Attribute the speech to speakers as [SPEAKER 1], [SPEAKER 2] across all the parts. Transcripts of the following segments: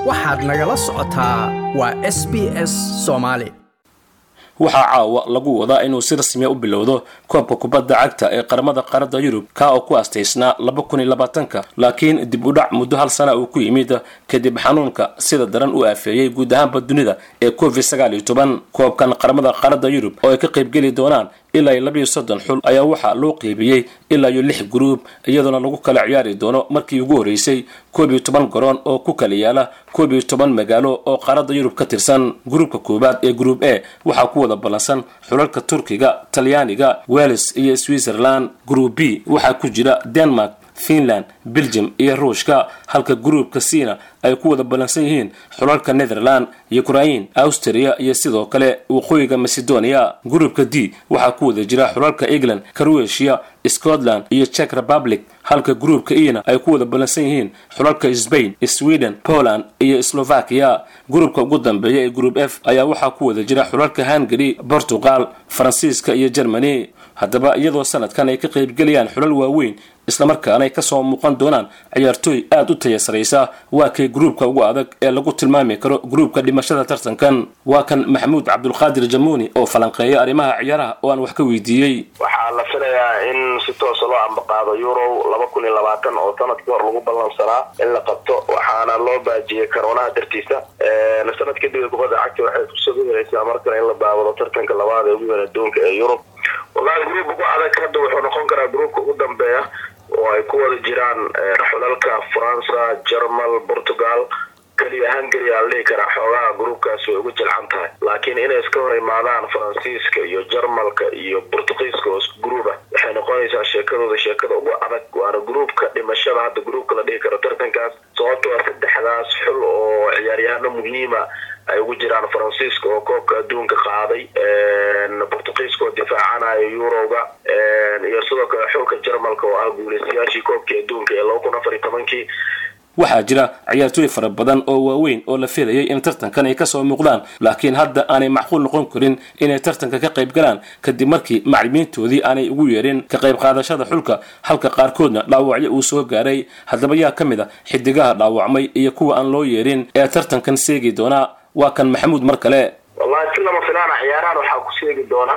[SPEAKER 1] waxaad nagala socotaa waa s b s soomaali
[SPEAKER 2] waxaa caawa lagu wadaa inuu si rasmiya u bilowdo koobka kubadda cagta ee qaramada qaaradda yurub kaa oo ku astaysnaa laba kun iyo labaatanka laakiin dib u dhac muddo hal sana uu ku yimid kadib xanuunka sida daran u aafeeyey guud ahaanba dunida ee covid sagaal iyo toban koobkan qaramada qaaradda yurub oo ay ka qaybgeli doonaan ilaa iyo labiiyo soddon xul ayaa waxaa loo qeybiyey ilaa iyo lix guruub iyadoona lagu kala ciyaari doono markii ugu horreysay koob iyo toban garoon oo ku kala yaala koob iyo toban magaalo oo qaaradda yurub ka tirsan gruubka koowaad ee gruub a waxaa ku wada ballansan xulalka turkiga talyaaniga wales iyo switzerland gruub b waxaa ku jira denmark finland belgium iyo ruushka halka gruubka cina ay ku wada ballansan yihiin xulalka netherland ukrain austria iyo sidoo kale waqooyiga macedonia gruubka d waxaa ku wada jira xulalka england croatia scotland iyo czech republic halka gruubka ena ay ku wada ballansan yihiin xulalka spain sweden poland iyo slovakia gruubka ugu dambeeya ee gruub f ayaa waxaa ku wada jira xulalka hungary portugal faransiiska iyo germany haddaba iyadoo sanadkan ay ka qaybgelayaan xulal waaweyn islamarkaana ay kasoo muuqan doonaan ciyaartooy aada u taya saraysa waa kay gruubka ugu adag ee lagu tilmaami karo gruubka dhimashada tartankan waa kan maxamuud cabdulqaadir jamuuni oo falanqeeya arrimaha ciyaaraha oo aan wax ka weydiiyey
[SPEAKER 3] waxaa la filayaa in si toosa loo ambaqaado euro laba kun iyo labaatan oo sanadkii hor lagu ballansanaa in la qabto waxaana loo baajiyey karoonaha dartiisa sanad kadib kubadda cagta waxay fursad u helaysaa markale in la baabado tartanka labaad ee ugu weyn adduunka ee yurub walahi gruubka ugu adag hadda wuxuu noqon karaa gruubka ugu dambeeya oo ay ku wada jiraan xulalka faransa jermal portugal keliya hungary aa la dhihi karaa xoogaha gruubkaas way ugu jilcan tahay laakiin inay iska hor imaadaan faransiiska iyo jarmalka iyo bortugiiska oo gruuba waxay noqonaysaa sheekadooda sheekada ugu adag waana gruubka dhimashada hadda gruubka la dhihi karo tartankaas sababtoo a saddexdaas xul oo ciyaaryahano muhiima ay ugu jiraan faransiiska oo koobka adduunka qaaday bortugiiska oo difaacanayo eurowga iyo sidoo kale xulka jarmalka oo ah guuleystayaashii koobkii adduunka ee laba kun afar iyo tobankii
[SPEAKER 2] waxaa jira ciyaartooy fara badan oo waaweyn oo la filayay in tartankan ay kasoo muuqdaan laakiin hadda aanay macquul noqon karin inay tartanka ka qayb galaan kadib markii maclimiintoodii aanay ugu yeerin ka qayb qaadashada xulka halka qaarkoodna dhaawacyo uu soo gaaray haddaba yaa ka mid a xidigaha dhaawacmay iyo kuwa aan loo yeerin ee tartankan seegi doonaa waa kan maxamuud mar kale
[SPEAKER 3] wallahi si lama filaana ciyaarahan waxaa ku seegi doona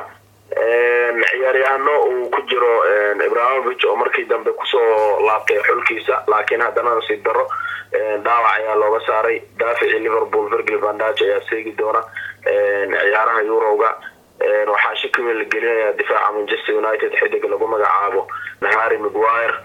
[SPEAKER 3] ciyaaryahano uu ku jiro ibrahimovich oo markii dambe kusoo laabtay xulkiisa laakiin haddana nasiib daro dhaawac ayaa looga saaray daaficii liverpool virgil vandage ayaa seegi doona ciyaaraha eurowga waxaa shaki weyn la gelinayaa difaaca manchester united xidig lagu magacaabo harry mcguire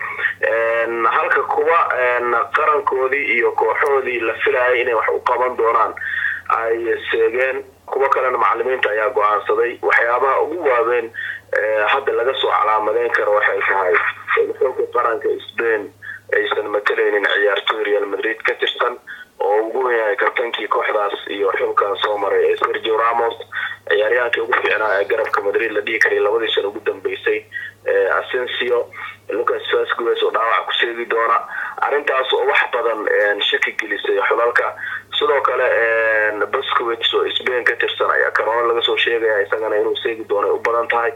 [SPEAKER 3] halka kuwa qarankoodii iyo kooxoodii la filayay inay wax u qaban doonaan ay seegeen kuwo kalena macalimiinta ayaa go-aansaday waxyaabaha ugu waaweyn hadda laga soo calaamadeyn karo waxay tahay in xulka qaranka spain aysan matalaynin ciyaartooy real madrid ka tirsan oo ugu weynyahay kabtankii kooxdaas iyo xulkan soo maray ee sergio ramos ciyaaryahankii ugu fiicnaa ee garabka madrid la dhihi karay labadii sana ugu dambeysay asensio lucas vasquez oo dhaawac ku seegi doona arrintaas oo wax badan shaki gelisay xulalka sidoo kale bascowits oo spain ka tirsan ayaa karoona laga soo sheegaya isagana inuu seegi doono ay u badan tahay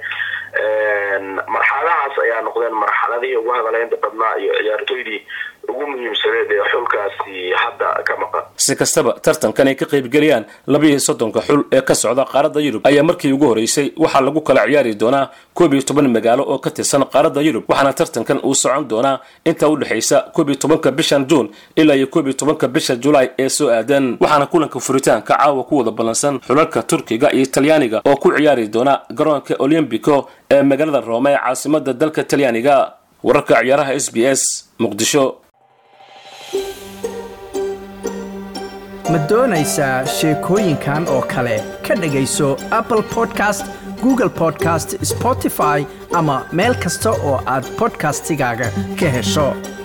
[SPEAKER 3] marxaladahaas ayaa noqdeen marxaladihii ugu hadaleynta badnaa iyo ciyaartooydii ugu muhiimsaneed ee xulkaasi hadda ka maqan
[SPEAKER 2] si kastaba tartankan ay ka qaybgelayaan labiiyo soddonka xul ee ka socda qaaradda yurub ayaa markii ugu horreysay waxaa lagu kala ciyaari doonaa koob iyo toban magaalo oo ka tirsan qaaradda yurub waxaana tartankan uu socon doonaa inta u dhexaysa koob iyo tobanka bishan juun ilaa iyo koob iyo tobanka bisha julaay ee soo aadan waxaana kulanka furitaanka caawa ku wada ballansan xulalka turkiga iyo talyaaniga oo ku ciyaari doona garoonka olymbico ee magaalada roome ee caasimada dalka talyaaniga wararka ciyaaraha s b s muqdisho
[SPEAKER 1] ma doonaysaa sheekooyinkan oo kale ka dhegayso apple podcast google podcast spotify ama meel kasta oo aad podcastigaaga ka hesho